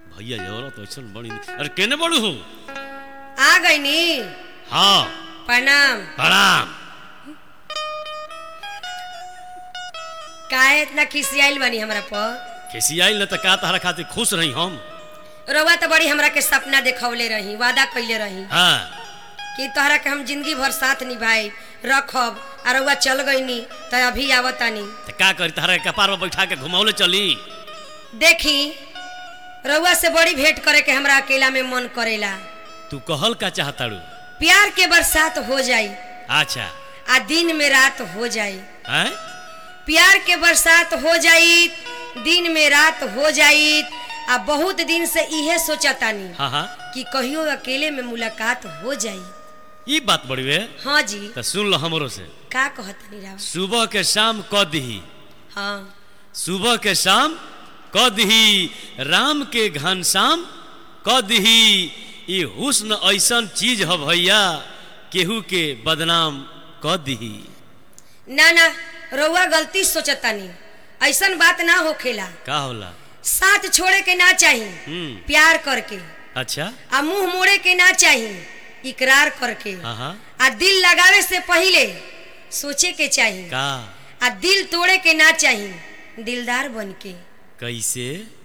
भैया जवरा तो ऐसा बड़ी अरे केने बड़ू हो आ गई नी हाँ प्रणाम प्रणाम काहे इतना खिसियाइल बानी हमरा पर कैसी आइल न त का तहरा खातिर खुश रही हम रउआ तो बड़ी हमरा के सपना देखौले रही वादा कइले रही हाँ कि तोहरा के हम जिंदगी भर साथ निभाई रखब आ रउआ चल गईनी त अभी आवतानी त का करी तहरा के कपार में बैठा के घुमावले चली देखी रउआ से बड़ी भेंट करे के हमरा अकेला में मन करेला तू कहल का चाहताड़ू प्यार के बरसात हो जाई अच्छा आ दिन में रात हो जाई हैं प्यार के बरसात हो जाई दिन में रात हो जाई आ बहुत दिन से इहे सोचतानी हाँ हाँ कि कहियो अकेले में मुलाकात हो जाई ई बात बड़ी वे हाँ जी त सुन लो हमरो से का कहतनी राव सुबह के शाम क दही हाँ सुबह के शाम क दही राम के घनश्याम क दही ई हुस्न ऐसन चीज ह भैया केहू के बदनाम क दही ना ना रउआ गलती सोचतानी ऐसन बात ना होखेला का होला साथ छोड़े के ना चाही हम्म प्यार करके अच्छा आ मुंह मोड़े के ना चाही इकरार करके हाँ हाँ आ दिल लगावे से पहिले सोचे के चाही का आ दिल तोड़े के ना चाही दिलदार बन के कैसे